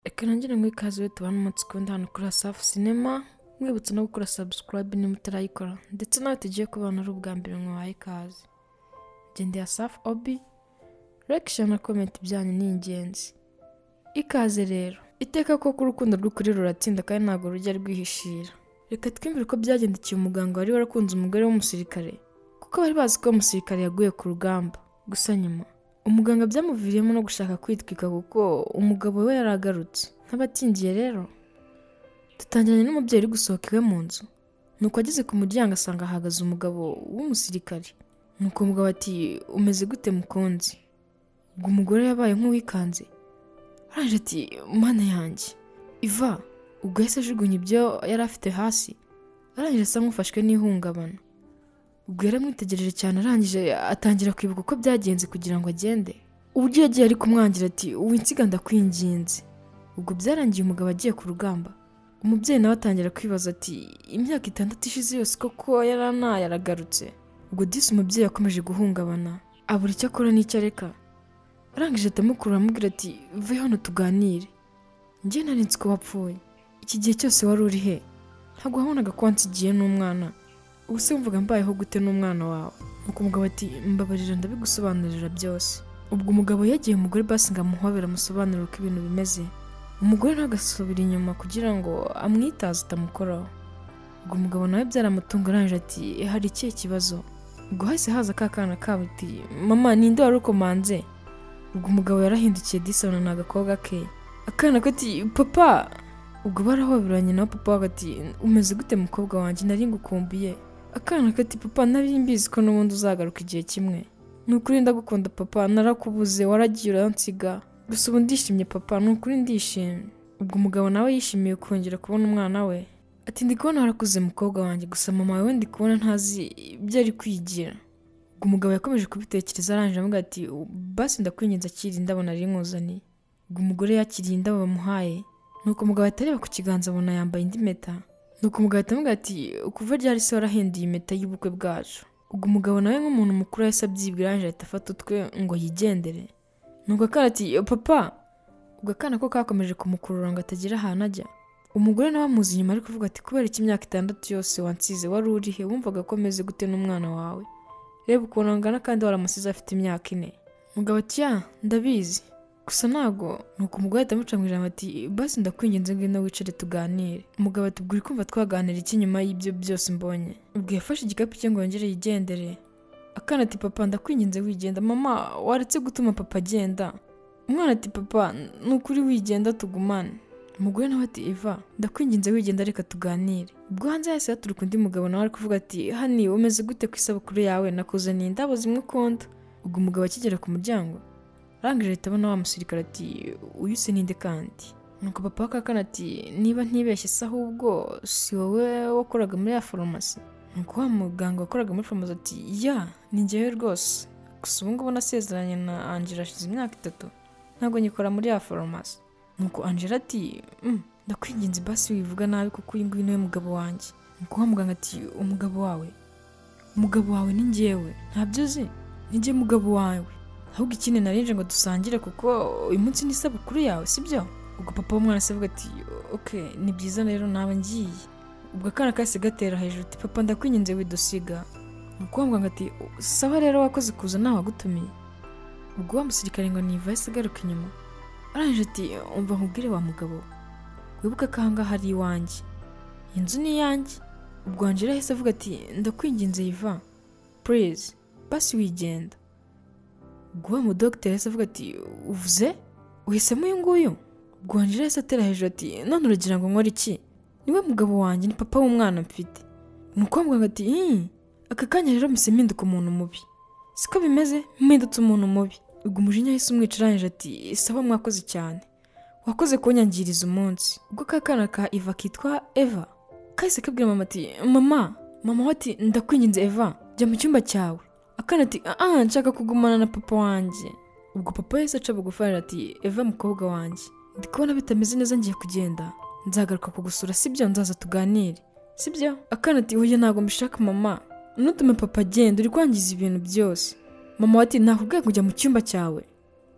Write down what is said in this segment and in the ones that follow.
reka nongere ngo ikaze iyo tubona umunsi ku wundi hano kuri asafu sinema mwibutsa no gukora sabusikarayibe niba utarayikora ndetse nawe tugiye kubana ari ubwa mbere mwahaye ikaze gendeye asafu obi rekisha na komenti ibyanyu ni ingenzi ikaze rero iteka koko urukundo rw'ukuri ruratsinda kandi ntabwo rujya rwihishira reka twiyumvire ko byagendekeye umuganga wari warakunze umugore w'umusirikare kuko bari bazi ko umusirikare yaguye ku rugamba gusa nyuma umuganga byamuviriyemo no gushaka kwitwika kuko umugabo we yari agarutse nk'abatingiye rero dutangiranye n'umubyeyi uri gusohoka iwe mu nzu nuko ageze ku muryango asanga hahagaze umugabo w'umusirikare nuko umugabo ati umeze gute mukunzi ubwo umugore yabaye nk'uwikanze araje ati mana yanjye iva ubwo yahise ajugunya ibyo yari afite hasi arangije asa nk'ufashwe n'ihungabana ubwo yaramwitegereje cyane arangije atangira kwibuka uko byagenze kugira ngo agende uburyo yagiye ari kumwangira ati winsiga ndakwinginze ubwo byarangiye umugabo agiye ku rugamba umubyeyi nawe atangira kwibaza ati imyaka itandatu ishize yose koko yari anaye aragarutse ubwo disi umubyeyi yakomeje guhungabana abura icyo akora n'icyo areka arangije atamukuru aramubwira ati ve hano tuganire njye nari nzi ko wapfuye iki gihe cyose wari uri he ntabwo wabonaga ko wansigiye n'umwana ubu se mvuga mbayeho gute n'umwana wawe nuko umugabo ati mbabarira ndabigusobanurira byose ubwo umugabo yegeye umugore basi ngo amuhobere amusobanurire uko ibintu bimeze umugore ntagasubira inyuma kugira ngo amwitaze atamukoraho ubwo umugabo nawe byaramutunga arangije ati hari ikihe kibazo ubwo hahise haza ka kana kabo ati mama ninde wari ukomanze ubwo umugabo yarahindukiye disabona ni agakobwa ke akana ko ati papa ubwo barahoberanye nawe papa wawe ati umeze gute mukobwa wanjye nari ngukumbuye akana kati papa nari mbizi ko n'ubundi uzagaruka igihe kimwe ni ukuri ndagukunda papa narakubuze waragiye uransiga gusa ubu ndishimye papa ni ukuri ndishimye ubwo umugabo nawe yishimiye kongera kubona umwana we ati ndi kubona warakuze mukobwa wanjye gusa mama we ndi kubona ntazi ibyo ari kwigira ubwo umugabo yakomeje kubitekereza arangije avuga ati basi ndakwinginze akiri indabo nari nkuzaniye ubwo umugore yakiriye indabo bamuhaye nuko umugabo atareba ku kiganza abona yambaye indi meta nuko umugabo atamubwira ati kuva ryari se warahinduye impeta y'ubukwe bwacu ubwo umugabo nawe nk'umuntu mukuru yahise abyibwira arangije ahita afata utwe ngo yigendere nuko akana ati papa ubwo akana ko kakomeje kumukurura ngo atagira ahantu ajya umugore nawe amuzi inyuma ari kuvuga ati kubera iki imyaka itandatu yose wansize wari urihe wumvaga ko umeze gute n'umwana wawe reba ukuntu angana kandi waramusize afite imyaka ine umugabo ati ya ndabizi gusa ntabwo nuko umugore ahita amuca mu ijambo ati basi ndakwinginze ngwino wicare tuganire umugabo ati ubwo uri kumva twaganira iki nyuma y'ibyo byose mbonye ubwo yafashe igikapu cye ngo yongere yigendere akana ati papa ndakwinginze wigenda mama waretse gutuma papa agenda umwana ati papa ni ukuri wigenda tugumane umugore nawe ati eva ndakwinginze wigenda reka tuganire ubwo hanze yahise haturuka undi mugabo nawe ari kuvuga ati hani umeze gute ku isabukuru yawe nakuzaniye indabo zimwe ukunda ubwo umugabo akigera ku muryango arangije ahita abona wa musirikare ati uyu si ninde kandi nuko papa w'akakana ati niba ntibeshye se ahubwo si wowe wakoraga muri ya farumasi nuko wa muganga wakoraga muri farumasi ati ya ni njyewe rwose gusa ubu ngubu nasezeranye na angela hashize imyaka itatu ntabwo nyikora muri ya farumasi nuko angela ati ndakwinginze basi wivuga nabi kuko uyu nguyu niwe mugabo wanjye nuko wa muganga ati umugabo wawe umugabo wawe ni njyewe ntabyo uzi ni njye mugabo wawe ahubwo ikindi narinje ngo dusangire kuko uyu munsi ni isabukuru yawe sibyo ubwo papa w'umwana se avuga ati oke ni byiza rero nawe ngiye ubwo akana kahise gatera hejuru ati papa ndakwinginze widusiga umukobwa ngo ati sawa rero wakoze kuza ntawe wagutumiye ubwo wa musirikare ngo niva yahise agaruka inyuma arangije ati umva nkubwire wa mugabo wibuke ko aha ngaha ari iwanjye inzu ni iyanjye ubwo angela yahise avuga ati ndakwinginze yiva purize basi wigenda ubwo wa mudogiteri yahise avuga ati uvuze uhisemo uyu nguyu ubwo angela yahise atera hejuru ati none uragira ngo nkore iki niwe mugabo wanjye ni papa w'umwana mfite ni uko muganga ati "Ih, aka kanya rero mpise mpinduka umuntu mubi siko bimeze mpindutse umuntu mubi ubwo umujinya yahise umwica arangije ati sawa mwakoze cyane wakoze kunyangiriza umunsi ubwo ka kana ka iva kitwa eva kahise kabwira mama ati mama mama we ati ndakwinginze eva jya mu cyumba cyawe akana ati aha nshaka kugumana na papa wanjye ubwo papa yahise aca bugufi aragira ati eva mukobwa wanjye ndi kubona bitameze neza ngiye kugenda nzagaruka kugusura sibyo nzaza tuganire sibyo akana ati oya ntabwo mbishaka mama ntutume papa agenda uri kwangiza ibintu byose mama we ati nakubwiye kujya mu cyumba cyawe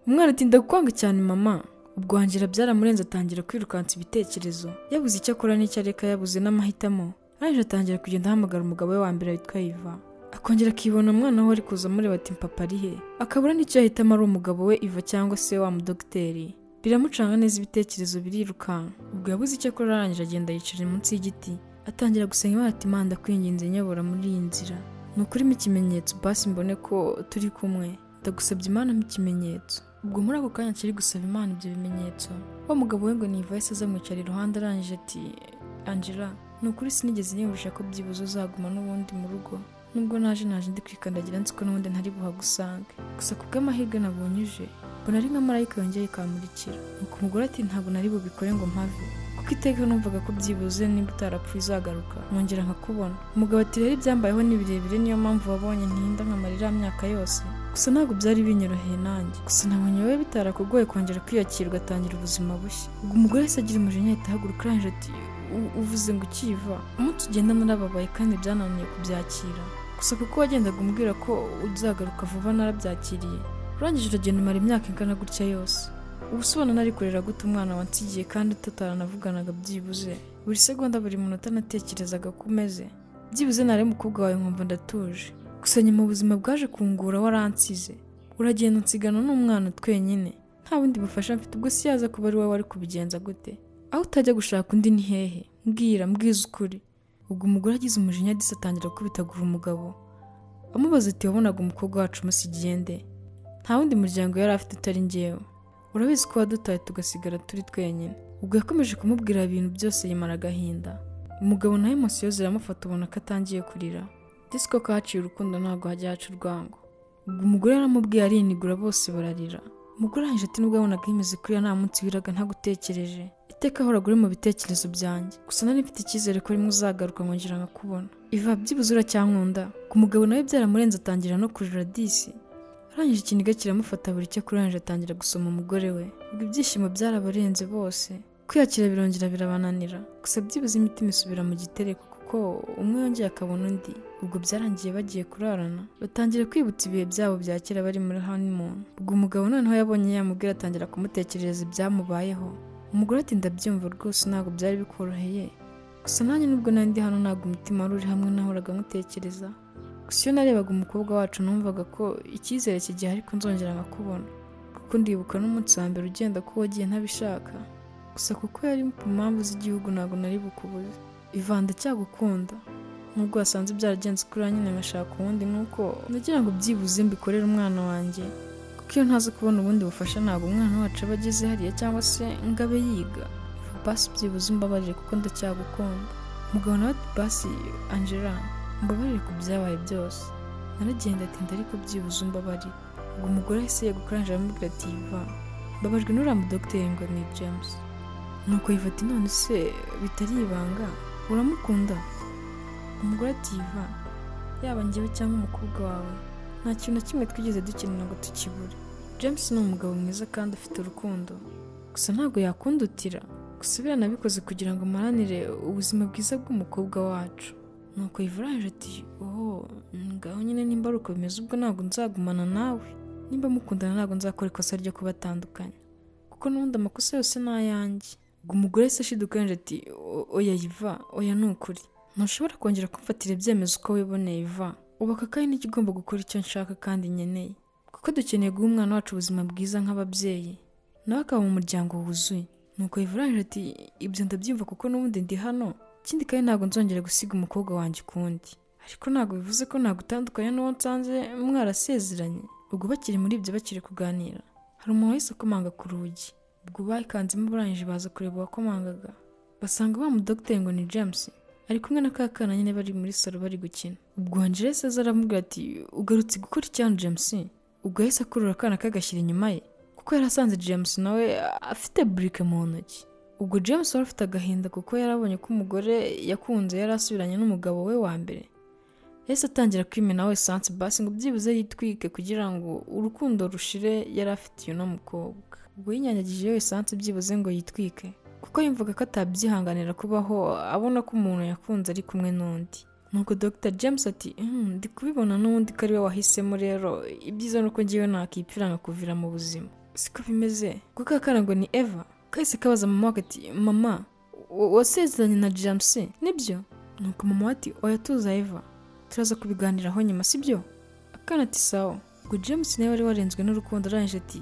umwana ati ndakwanga cyane mama ubwangira byaramurenze atangira kwirukansa ibitekerezo yabuze icyo akora n'icyo areka yabuze n'amahitamo arangije atangira kugenda ahamagara umugabo we wa mbere witwa iva akongera akibona umwana we ari kuza amureba ati mpapa ari he akabura n'icyo yahitamo ari umugabo we iva cyangwa se wa mudogiteri biramucanga neza ibitekerezo birirukanka ubwo yabuze icyo akora arangije agenda yicara munsi y'igiti atangira gusenga imana ati imana ndakwinginze nyobora muri iyi nzira ni ukurimo ikimenyetso basi mbone ko turi kumwe ndagusabye imana mu ikimenyetso ubwo muri ako kanya kiri gusaba imana ibyo bimenyetso wa mugabo we ngo ni ivayisi azamwicara iruhande arangije ati angela ni ukuri sinigeze niyumvisha ko byibuze uzaguma n'ubundi mu rugo nubwo naje naje ndi kwikandagira nzi ko n'ubundi ntari buhagusange gusa ku bw'amahirwe nabunyuje mbona ari nka marayika yongeye ikamurikira nuko umugore ati ntabwo nari bubikore ngo mpave kuko iteka numvaga ko byibuze nimba utarapfuye uzagaruka nkongera nkakubona umugabo ati rero ibyambayeho ni birebire niyo mpamvu wabonye ntihinda nkamarira myaka yose gusa ntabwo byari binyoroheye nanjye gusa nabonye wowe bitarakugoye kongera kwiyakirwa atangira ubuzima bushya ubwo umugore wese agira umujinya ahita ahaguruka arangije ati "U- uvuze ngo ukiva umunsi ugenda narababaye kandi byananiye kubyakira gusa kuko wagendaga umbwira ko uzagaruka vuba narabyakiriye urangije uragenda umara imyaka ingana gutya yose uba usobana nari kurera gute umwana wansigiye kandi tutaranavuganaga byibuze buri segonda buri munota natekerezaga ko umeze byibuze nari umukobwa wawe nkumva ndatuje gusa nyuma ubuzima bwaje kungura waransize uragenda unsigana n'umwana twenyine nta bundi bufasha mfite ubwo si yaza kuba ari wowe wari kubigenza gute aho utajya gushaka undi ni hehe mbwira mbwiza ukuri ubwo umugore agize umujinya adise atangira kubitagura umugabo amubaza ati wabonaga umukobwa wacu umusigiye nde nta wundi muryango yari afite utari njyewe urabizi ko wadutaye tugasigara turi twenyine ubwo yakomeje kumubwira ibintu byose yimara agahinda umugabo nawe emosiyo ziramufata ubona ko atangiye kurira disiko kahaciye urukundo ntabwo hajya haca urwango ubwo umugore yaramubwiye arinigura bose bararira umugore arangije ati nubwo yabonaga yimeze kuriya nta munsi wiraga ntagutekereje iteka ahoraga uri mu bitekerezo byanjye gusa nari mfite icyizere ko rimwe uzagaruka nkongera nkakubona iva byibuze uracyankunda ku mugabo nawe byaramurenze atangira no kurira disi arangije ikiniga kiramufata buri cyo kurangije atangira gusoma umugore we ubwo ibyishimo byarabarenze bose kwiyakira birongera birabananira gusa byibuze imitima isubira mu gitereko kuko umwe yongeye akabona undi ubwo byarangiye bagiye kurarana batangira kwibutsa ibihe byabo bya kera bari muri honeymoon ubwo umugabo noneho yabonye yamubwira atangira kumutekerereza ibyamubayeho umugore ati ndabyumva rwose ntabwo byari bikoroheye gusa nanjye nubwo nari ndi hano ntabwo umutima wari uri hamwe nahoraga nkutekereza gusa iyo narebaga umukobwa wacu numvaga ko icyizere kigihe ariko nzongera nkakubona kuko ndibuka n'umunsi wa mbere ugenda ko wagiye ntabishaka gusa kuko yari ku mpamvu z'igihugu ntabwo nari bukubuze ivanda cyagukunda nubwo wasanze byaragenze kuri nyine ngashaka uwundi nuko ndagira ngo byibuze mbikorere umwana wanjye kuko iyo ntaza kubona ubundi bufasha ntabwo umwana wacu aba ageze hariya cyangwa se ngo abe yiga basi byibuze umbabarire kuko ndacyagukunda umugabo nawe ati basi angela mbabarire ku byabaye byose naragenda atinda ariko byibuze umbabarire ubwo umugore ahise yegukaranje aramubwira ati yiva mbabajwe n'uriya mudogiteri ngo ni james nuko yifata none se bitari ibanga uramukunda umugore ati yiva yaba njyewe cyangwa umukobwa wawe nta kintu na kimwe twigeze dukenera ngo tukibure james ni umugabo mwiza kandi ufite urukundo gusa ntabwo yakundutira gusa biranabikoze kugira ngo maranire ubuzima bwiza bw'umukobwa wacu nuko yivuranje ati oh ngaho nyine nimba ari uko bimeze ubwo ntabwo nzagumana nawe nimba mukundana ntabwo nzakora ikosa ryo kubatandukanya kuko n'ubundi amakosa yose ni ayanjye ubwo umugore se ashidukanje ati "O- oya yiva oya ni ukuri ntushobora kongera kumfatira ibyemezo uko wiboneye iva ubu aka kanya nicyo ugomba gukora icyo nshaka kandi nkeneye kuko dukeneye guha umwana wacu ubuzima bwiza nk'ababyeyi nawe akaba mu muryango wuzuye nuko yivuranje ati ibyo ndabyumva kuko n'ubundi ndi hano ikindi kandi ntabwo nzongera gusiga umukobwa wanjye ukundi ariko ntabwo bivuze ko nagutandukanya n'uwo nsanze mwarasezeranye ubwo bakiri muri ibyo bakiri kuganira hari umuntu wahise akomanga ku rugi ubwo bakanzemo barangije baza kureba uwakomangaga basanga wa mudogiteri ngo ni james ari kumwe na ka kana nyine bari muri salo bari gukina ubwo angela yahise aza aramubwira ati ugarutse gukora icyano james ubwo yahise akurura akana kagashyira inyuma ye kuko yari asanze james nawe afite burike mu ntoki ubwo james wari afite agahinda kuko yari abonye ko umugore yakunze yari asubiranye n'umugabo we wa mbere yahise atangira kwimenaho esanse basi ngo byibuze yitwike kugira ngo urukundo rushire yari afite uno mukobwa ubwo yinyanyagijeho esanse byibuze ngo yitwike kuko yumvaga ko atabyihanganira kubaho abona ko umuntu yakunze ari kumwe n'undi nuko dr james ati "Hmm, ndi kubibona n'undi ko ari we wahisemo rero ibyiza ni uko ngewe nakipfira nkakuvira mu buzima siko bimeze kuko akarango ni eva kahise kabaza mama we kati mama wa- wasezeranye na james nibyo nuko mama we ati oya tuza eva turaza kubiganiraho nyuma sibyo akana ati sawa ubwo james nawe wari warenzwe n'urukundo arangije ati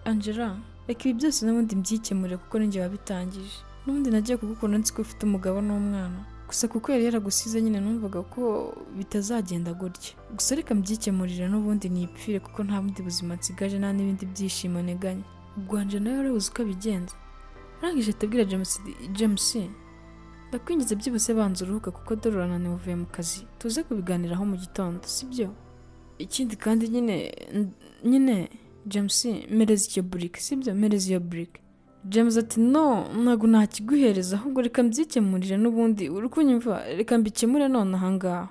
angela reka ibi byose n'ubundi mbyikemure kuko ninjye wabitangije n'ubundi nagiye kugukunda nzi ko ufite umugabo n'umwana gusa kuko yari yaragusize nyine numvaga ko bitazagenda gutya gusa reka mbyikemurire n'ubundi nipfire kuko nta bundi buzima nsigaje nta n'ibindi byishimo nteganya ubwo angela nawe wari uzi uko abigenza arangije atabwira james james ndakwinjiza byibutse banza uruhuka kuko dore urananiwe uvuye mu kazi tuze kubiganiraho mu gitondo sibyo ikindi kandi nyine nyine james mereza icyo burike sibyo mereza iyo burike james ati no ntabwo nakiguhereza ahubwo reka mbyikemurire n'ubundi uri kunyumva reka mbikemure none ahangaha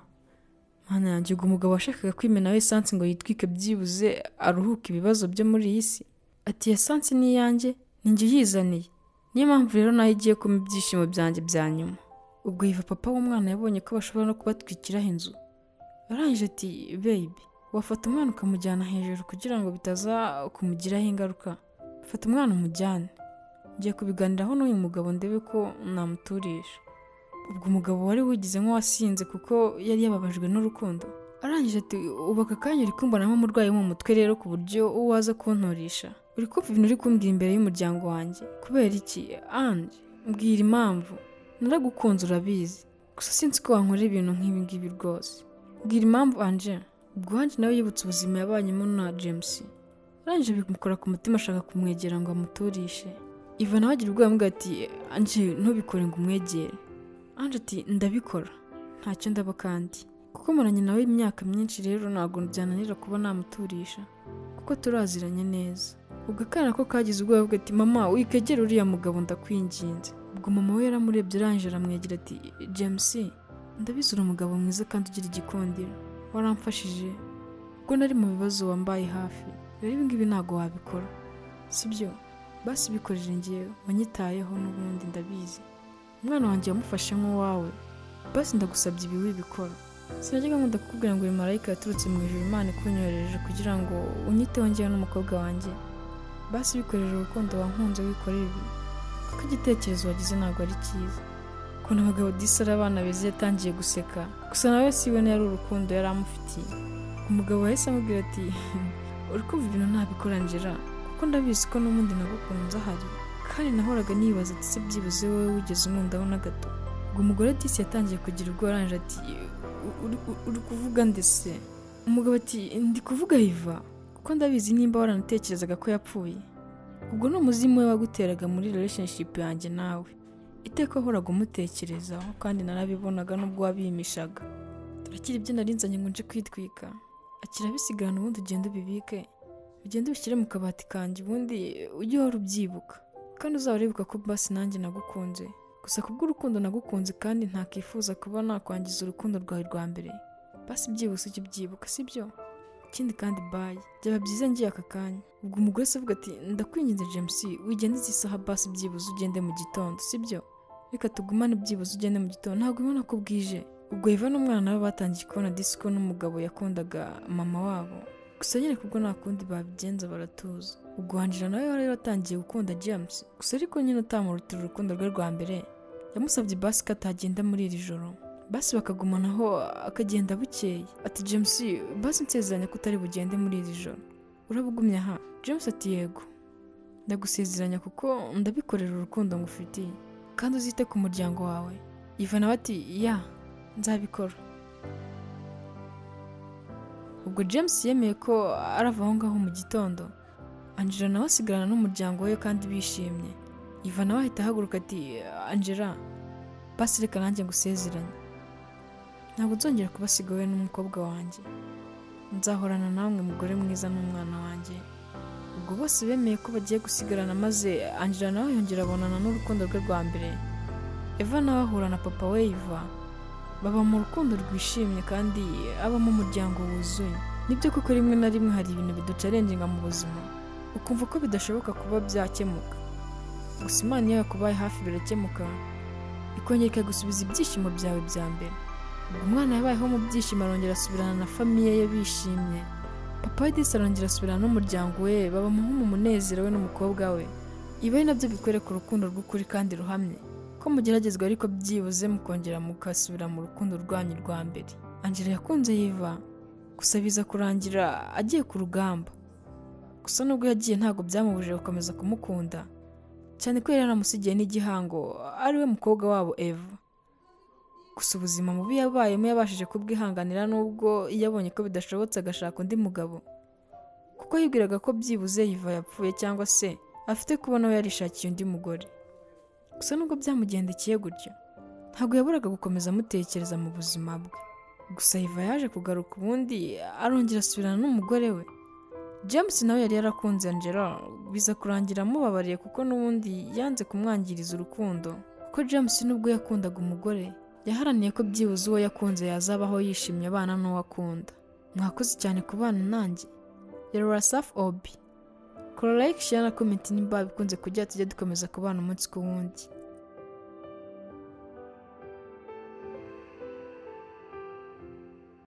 mana yanjye ubwo umugabo washakaga kwimenaho esansi ngo yitwike byibuze aruhuke ibibazo byo muri iyi si ati esansi ni iyanjye ninjye uyizaniye niyo mpamvu rero nayo igiye kuma ibyishimo byanjye bya nyuma ubwo yiva papa w'umwana yabonye ko bashobora no kubatwikiraho inzu arangije ati bebi wafata umwana ukamujyana hejuru kugira ngo bitaza kumugiraho ingaruka fata umwana umujyane ngiye kubiganiraho n'uyu mugabo ndebe ko namuturisha ubwo umugabo wari wigize nk'uwasinze kuko yari yababajwe n'urukundo arangije ati ubu aka kanya uri kumbonamo umurwayi wo mu mutwe rero ku buryo uwo waza kuntorisha uri kumva ibintu uri kumbwira imbere y'umuryango wanjye kubera iki ange mbwira impamvu naragukunze urabizi gusa sinzi ko wankorera ibintu nk'ibi ngibi rwose mbwira impamvu anje ubwo ange nawe yibutse ubuzima yabanyemo na james arangije bimukora ku mutima ashaka kumwegera ngo amuturishe iva nawe agira ubwoba mbwa ati ange ntubikore ngo umwegere ange ati ndabikora ntacyo ndaba kandi kuko muranye nawe imyaka myinshi rero ntabwo byananira kuba namuturisha kuko turaziranye neza ubwo akana ko kagize ubwoba bwe ati mama wikegere uriya mugabo ndakwinginze ubwo mama we yaramurebye arangije aramwegera ati james ndabizi uri umugabo mwiza kandi ugira igikundiro waramfashije ubwo nari mu bibazo wambaye hafi rero ibi ngibi ntabwo wabikora sibyo basi bikorere ngewe wanyitayeho n'ubundi ndabizi umwana wanjye yamufashe nk'uwawe basi ndagusabye ibi wibikora sinajyaga nkunda kukubwira ngo uyu marayika yaturutse mu ijuru imana ikunyohereje kugira ngo unyiteho ngewe n'umukobwa wanjye basi bikorera urukundo wankunze wikorera ibi kuko igitekerezo wagize ntabwo ari cyiza ukuntu abagabo disara abana beza yatangiye guseka gusa nawe si we yari urukundo yari amufitiye umugabo yahise amubwira ati uri kumva ibintu ntabikora njera kuko ndabizi ko n'ubundi nagukunze ahari kandi nahoraga nibaza ati se byibuze wowe wigeze umwundaho na gato ubwo umugore disi yatangiye kugira ubwo arangije ati "U- uri- u- uri kuvuga ndetse umugabo ati ndi kuvuga yiva kuko ndabizi nimba waranatekerezaga ko yapfuye ubwo ni umuzimu we waguteraga muri relationship yanjye nawe iteka wahoraga umutekerezaho kandi narabibonaga n'ubwo wabimishaga turakira ibyo nari nzanye ngo nje kwitwika akira bisigarana ubundi ugenda ubibike ugende ubishyire mu kabati kanjye ubundi ujye uhora ubyibuka kandi uzawuribuka ko basi nanjye nagukunze gusa kubw'urukundo nagukunze kandi ntakifuza kuba nakwangiza urukundo rwawe rwa mbere basi byihuse ujye ubyibuka sibyo ikindi kandi bayi byaba byiza ngiye aka kanya ubwo umugore se avuga ati ndakwinginze james wigende izi saha basi byibuze ugende mu gitondo sibyo reka tugumane byibuze ugende mu gitondo ntabwo ubona ko bwije ubwo eva n'umwana we batangiye kubona disiko n'umugabo yakundaga mama wabo gusa nyine kubwo nta kundi babigenza baratuza ubwo Angela nawe wari watangiye gukunda james gusa ariko nyine utamurutira urukundo rwe rwa mbere yamusabye basi ko atagenda muri iri joro basi bakagumanaho akagenda bukeye ati james basi nsezeranya ko utari bugende muri iri joro urabugumye aha james ati yego ndagusezeranya kuko ndabikorera urukundo ngufitiye kandi uzite ku muryango wawe iva nawe ati ya nzabikora ubwo james yemeye ko arava aho ngaho mu gitondo angela nawe asigarana n'umuryango we kandi bishimye iva nawe ahita ahaguruka ati angela basi reka nanjye ngusezeranye ntabwo nzongera kubasiga wowe n'umukobwa wanjye nzahorana namwe mugore mwiza n'umwana wanjye ubwo bose bemeye ko bagiye gusigarana maze angela nawe yongera abonana n'urukundo rwe rwa mbere eva nawe ahura na papa we iva baba mu rukundo rwishimye kandi abamo umuryango wuzuye nibyo koko rimwe na rimwe hari ibintu biducarengenga mu buzima ukumva ko bidashoboka kuba byakemuka gusa imana iyo yakubaye hafi birakemuka ikongera ikagusubiza ibyishimo byawe bya mbere umwana yabayeho mu byishimo arongera asubirana na famiye ye bishimye papa wa Edisi arongera asubirana n'umuryango we babamuha mu munezero we n'umukobwa we ibi ari nabyo bikwereka urukundo rw'ukuri kandi ruhamye ko mugeragezwa ariko byibuze mukongera mugasubira mu rukundo rwanyu rwa mbere angela yakunze yiva gusa biza kurangira agiye ku rugamba gusa nubwo yagiye ntabwo byamubujije gukomeza kumukunda cyane ko yari yaramusigiye n'igihango ariwe mukobwa wabo eva gusa ubuzima mubi yabayemo yabashije kubwihanganira nubwo iyo abonye ko bidashobotse agashaka undi mugabo kuko yibwiraga ko byibuze yiva yapfuye cyangwa se afite kubona we yarishakiye undi mugore gusa nubwo byamugendekeye gutyo ntabwo yaburaga gukomeza amutekereza mu buzima bwe gusa yiva yaje kugaruka ubundi arongera asubirana n'umugore we james nawe yari yarakunze angela biza kurangira amubabariye kuko n'ubundi yanze kumwangiriza urukundo kuko james nubwo yakundaga umugore yaharaniye ko byibuze uwo yakunze yazabaho yishimye abana n'uwo akunda mwakoze cyane ku bana nanjye yarora safi obi korora ekishiyana komenti nimba bikunze kujya tujya dukomeza kubana umunsi ku wundi